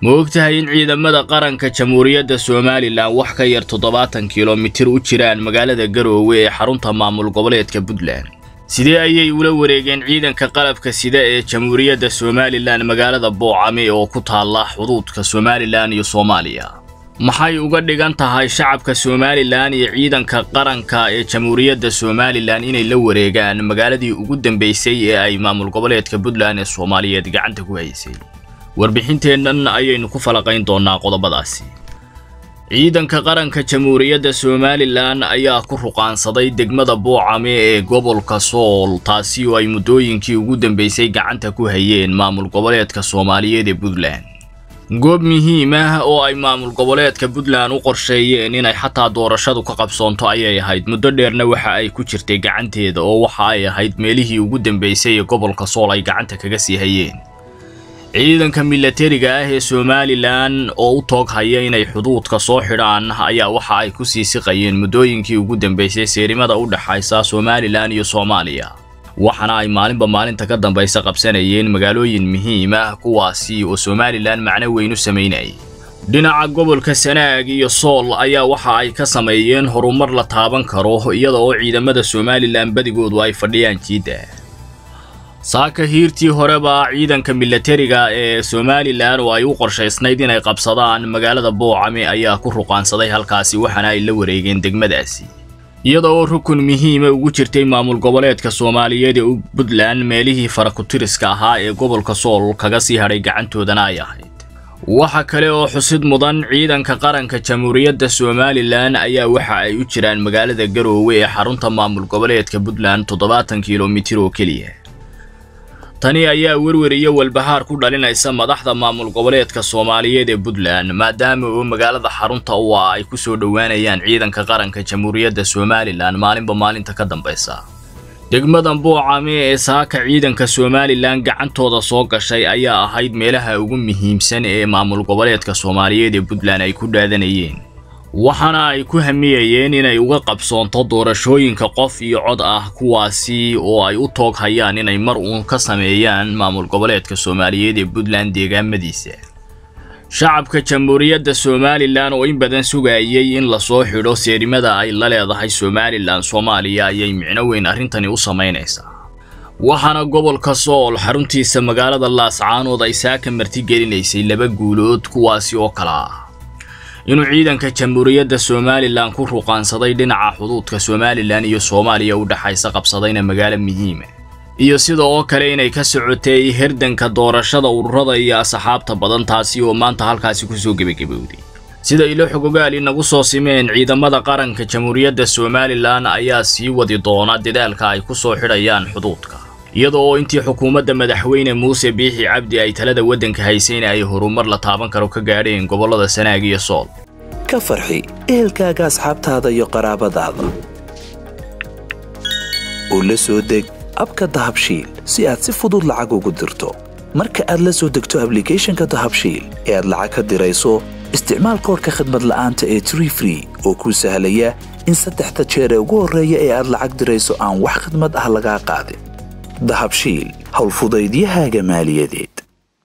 ma ogtahay in ciidamada qaranka jamhuuriyadda somalilan wax ka yar toddobaatan kilomitir u jiraan magaalada garoowe ee xarunta maamul goboleedka puntland sidee ayay ula wareegeen ciidanka qalabka sida ee jamhuuriyadda somalilan magaalada boocame oo ku taalla xuduudka somalilan iyo soomaaliya maxay uga dhigan tahay shacabka somalilan iyo ciidanka qaranka ee jamhuuriyadda somalilan inay la wareegaan magaaladii ugu dambaysay ee ay maamul goboleedka puntland ee soomaaliyeed gacanta ku haysay warbixinteennan ayaynu ku falaqayn doonnaa qodobadaasi ciidanka qaranka jamhuuriyadda somalilan ayaa ku ruqaansaday degmada boocame ee gobolka sool taasi oo ay muddooyinkii ugu dambaysay gacanta ku hayeen maamul goboleedka soomaaliyeed ee puntland goob muhiim ah oo ay maamul goboleedka puntland u qorsheeyeen inay xataa doorashadu ka qabsoonto ayay ahayd muddo dheerna waxa ay ku jirtay gacanteeda oo waxa ay ahayd meelihii ugu dambaysay ee gobolka sool ay gacanta kaga sii hayeen ciidanka milatariga ah ee somalilan oo u toog haya inay xuduudka soo xidhaan ayaa waxa ay ku sii siqayeen muddooyinkii ugu dambaysay seerimada u dhexaysa somalilan iyo soomaaliya waxaana ay maalinba maalinta ka dambaysa qabsanayeen magaalooyin muhiim ah kuwaasi oo somalilan macno weyn u samaynayay dhinaca gobolka sanaag iyo sool ayaa waxa ay ka sameeyeen horumar la taaban karo iyada oo ciidamada somalilan badigoodu ay fadhiyaan jiidda saaka hiirtii horeba ciidanka milatariga ee somalilan oo ay u qorshaysnayd inay qabsadaan magaalada boocame ayaa ku ruqaansaday halkaasi waxaana ay la wareegeen degmadaasi iyada oo rukun muhiima ugu jirtay maamul goboleedka soomaaliyeed ee puntland meelihii farakutiriska ahaa ee gobolka sool kaga sii hadhay gacantoodana ay ahayd waxa kale oo xusid mudan ciidanka qaranka jamhuuriyadda somalilan ayaa waxa ay u jiraan magaalada garoowe ee xarunta maamul goboleedka puntland toddobaatan kilomitir oo keliya tani ayaa werwer iyo walbahaar ku dhalinaysa madaxda maamul goboleedka soomaaliyeed ee puntland maadaama oo magaalada xarunta u ah ay ku soo dhowaanayaan ciidanka qaranka jamhuuriyadda somalilan maalinba maalinta ka dambaysa degmadan boocame ee saaka ciidanka somalilan gacantooda soo gashay ayaa ahayd meelaha ugu muhiimsan ee maamul goboleedka soomaaliyeed ee puntland ay ku dhaadanayeen waxaana ay ku hamiyayeen inay uga qabsoonto doorashooyinka qof iyo cod ah kuwaasi oo ay u toog hayaan inay mar uun ka sameeyaan maamul goboleedka soomaaliyeed ee puntland deegaamadiisa shacabka jamhuuriyadda somalilan oo in badan sugayay in lasoo xidho seerimada ay la leedahay somalilan soomaaliya ayay micno weyn arrintani u samaynaysaa waxaana gobolka sool xaruntiisa magaalada laascaanood ay saaka martigelinaysay laba guulood kuwaasi oo kala ah inuu ciidanka jamhuuriyadda somalilan ku ruqaansaday dhinaca xuduudka somalilan iyo soomaaliya u dhexaysa qabsadayna magaalo muhiima iyo sida oo kale inay ka socotay herdanka doorashada ururada iyo asxaabta badan taasi oo maanta halkaasi kusoo gebagabowday sida ilo xogogaal inagu soo simeen ciidamada qaranka jamhuuriyadda somalilan ayaa sii wadi doona dadaalka ay ku soo xidhayaan xuduudka iyada oo intii xukuumadda madaxweyne muuse biixi cabdi ay talada waddanka haysayna ay horumar la taaban karo ka gaadheen gobollada sanaag iyo sool ka farxi ehelkaaga asxaabtaada iyo qaraabadaada oo la soo deg abka dahabshiil si aad si fudud lacag ugu dirto marka aad la soo degto ablicathonka dahabshiil ee aad lacag ka dirayso isticmaal koorka khadmad la'aanta ee tree free oo kuu sahlaya in saddexda jeer ee ugu horreeya ee aad lacag dirayso aan wax khadmad ah lagaa qaadin dahabshiil howlfudaydiyahaaga maaliyadeed